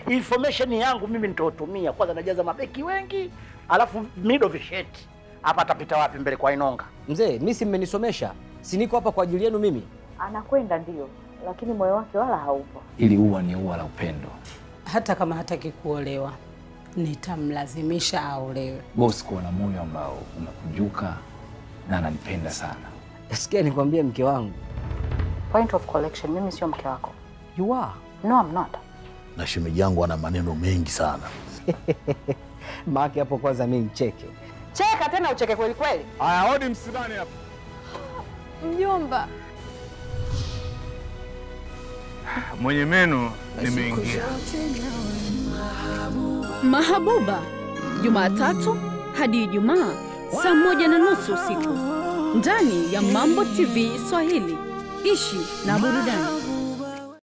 information yangu mimi nitotumia kwanza, najaza mabeki wengi, alafu mido visheti hapa, atapita wapi mbele kwa Inonga? Mzee, mi si mmenisomesha, si niko hapa kwa ajili yenu mimi. Anakwenda ndio, lakini moyo wake wala haupo. Ili ua ni ua la upendo. Hata kama hataki kuolewa, nitamlazimisha aolewe. Bosi kuwa na moyo ambao unakunjuka na ananipenda sana. Sikia nikwambie, mke wangu, Point of collection, mimi sio mke wako. you are No, I'm not. na shemeji yangu ana maneno mengi sana. maake hapo. Kwanza mi mcheke Cheka tena ucheke kweli kweli. Haya, hodi msibani hapa. Mjomba, Mwenye meno nimeingia. Mahabuba, Jumatatu hadi Ijumaa saa moja na nusu usiku ndani ya Mambo TV Swahili. Ishi na burudani.